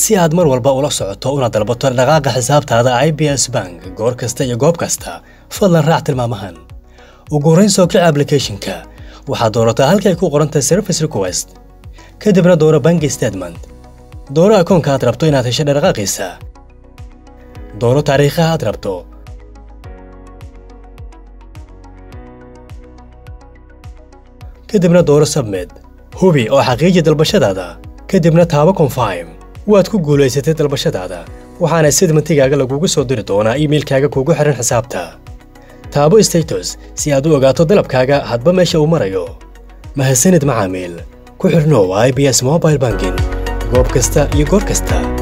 si aad mar walba ula socoto una dalbato dhaqaaqa xisaabtaada i b s bank goor kasta iyo goob kasta fadlan raac tilmaamahan ugu horrayn soo kici ablicathonka waxaad doorataa halkay ku qorantahay service request kadibna dooro banki statement dooro akoonka aad rabto inaad hesho dhaqaaqiisa dooro taariikhaha aad rabto kadibna dooro submed hubi oo xaqiiji dalbashadaada kadibna taabo confirm waad ku guulaysatay dalbashadaada waxaana sidmantigaaga lagugu soo diri doonaa iimailkaaga kuugu xihan xisaabta taabo status si aad u ogaato dalabkaaga hadba meesha uu marayo mahadsanid macaamiil ku xidhnow i b s mobile banking goob kasta iyo goor kasta